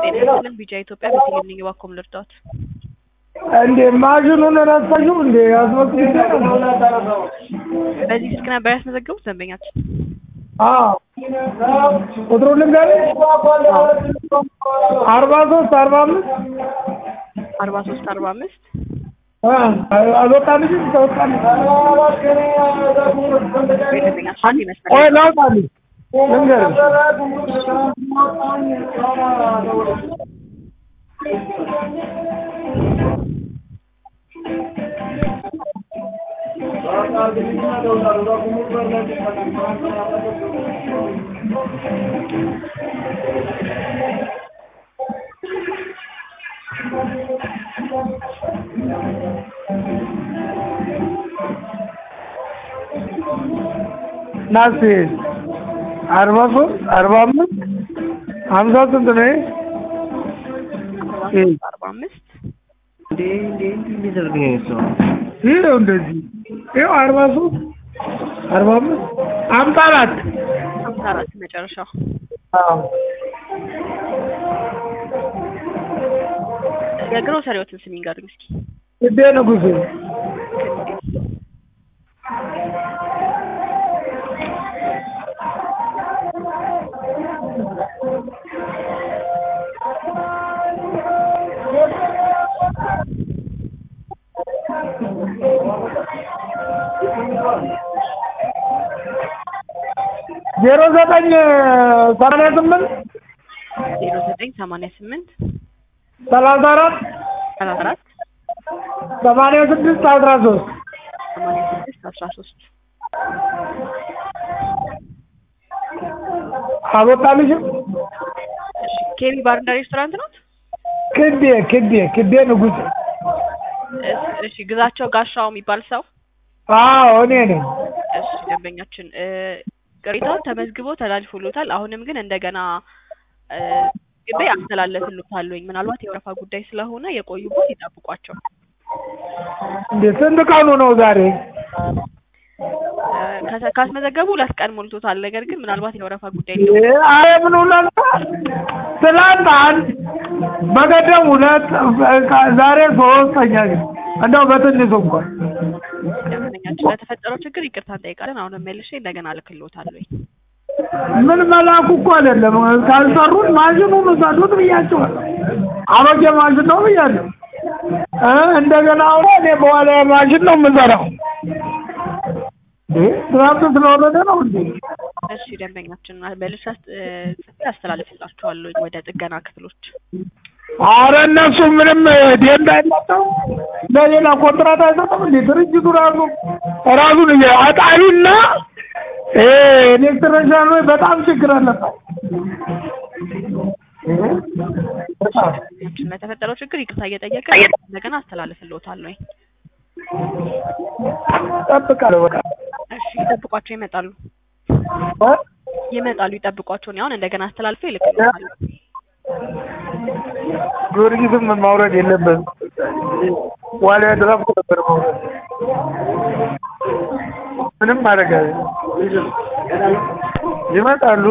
ጤና ይስጥልን ቢጫ ኢትዮጵያ ቤተልሔም ነኝ እባክዎ ምን ልርዳዎት? እንዴ ማሽኑን ረሳሽው እንዴ አስመዝግቤ ነው። በዚህ ስልክ ነበር ያስመዘገቡት ደንበኛችን? አዎ ቁጥሩን ልንገርሽ አርባ ሶስት አርባ አምስት አርባ ሶስት አርባ አምስት አልወጣልሽም ተወጣልሽ ደንበኛችን አንድ ይመስላል ቆይ ላውጣልሽ ልንገርሽ ናስቲ አርባ ሶስት አርባ አምስት ሀምሳ ስንት ነው? ይሄ? አርባ አምስት ይኸው እንደዚህ ይኸው አርባ ሶስት አርባ አምስት ሀምሳ አራት ሀምሳ አራት መጨረሻው አዎ የግሮሰሪዎትን ስም ይንገሩኝ እስኪ ስዴ ንጉሴ ዜሮ ዘጠኝ ሰማንያ ስምንት ዜሮ ዘጠኝ ሰማንያ ስምንት ሰላሳ አራት ሰላሳ አራት ሰማንያ ስድስት አስራ ሶስት ሰማንያ ስድስት አስራ ሶስት አልወጣልሽም? እሺ ኬቢ ባርና ሬስቶራንት ነው? ክዴ ክዴ ክዴ ንጉሴ እስ- እሺ ግዛቸው ጋሻው የሚባል ሰው አዎ እኔ ነኝ። እሺ ደንበኛችን እ ቅሬታው ተመዝግቦ ተላልፎሎታል። አሁንም ግን እንደገና እ ግቤ አስተላለፍሎታለሁኝ። ምናልባት የወረፋ ጉዳይ ስለሆነ የቆዩበት ይጠብቋቸው። እንዴ ስንት ቀኑ ነው ዛሬ? እ ከተ- ካስመዘገቡ ሁለት ቀን ሞልቶታል። ነገር ግን ምናልባት የወረፋ ጉዳይ እንዴ አረ ምን ሁለት ትላንት አንድ በቀደም ሁለት በቃ ዛሬ ሶስተኛ ግን እንደው በትንሹ እንኳን ደንበኛችን ለተፈጠረው ችግር ይቅርታ እንጠይቃለን። አሁንም መልሼ እንደገና እልክልዎታለሁኝ። ምን መላኩ እኮ አይደለም ካልሰሩት ማሽኑን ውሰዱት ብያቸዋለሁ። አሮጌ ማሽን ነው ብያለሁ። እ እንደገና አሁን እኔ በኋላ ማሽን ነው የምሰራው። እ ትናንት ስለወረደ ነው እንዴ? እሺ ደንበኛችን መልሼ አስ- እ ጽፌ አስተላልፍላችኋለሁኝ ወደ ጥገና ክፍሎች። አረ እነሱ ምንም ደንብ አይሰጠው ለሌላ ኮንትራት አይሰጥም እንዴ? ድርጅቱ ራሱ ራሱን እየ- አጣሪና ይሄ ኤሌክትሪሻን ወይ በጣም ችግር አለበት። በጣም ደንበኛችን ለተፈጠረው ችግር ይቅርታ እየጠየቀ እንደገና አስተላልፍልዎታለሁኝ። እጠብቃለሁ በቃ እሺ ይጠብቋቸው፣ ይመጣሉ እ? ይመጣሉ፣ ይጠብቋቸው። እኔ አሁን እንደገና አስተላልፌ እልክልዎታለሁ። ጊዮርጊስም ማውረድ የለበትም። ዋሊያ ድራፍት ነበር ማውረድ። ምንም ማድረግ አይደለም። ይመጣሉ።